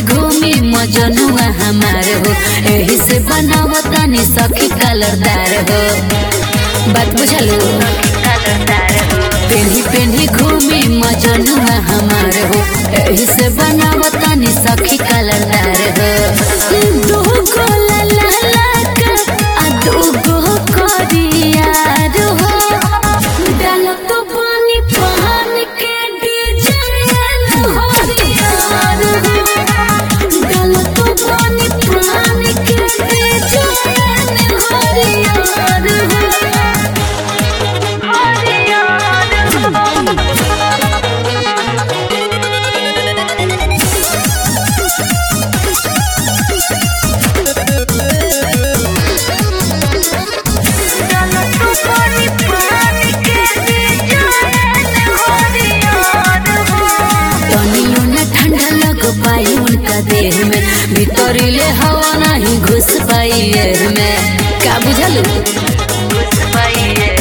घूमी मजनुआ हमार हो एही से बनावतानी सखी कलरदार हो बात बुझलू पेन्ही पेन्ही घूमी मजनुआ हमार हो एही से बनावतानी सखी कलरदार हो दू गो लाला लाका आ दू गो करियार हो डालत पानी पान के डिजाइन हो यार हो डालत पानी पान के डिजाइन हो यार तनियो न ठंडा लग पाई उनका देह में भीतरीले हवा नहीं घुस पाई एह में का बुझलू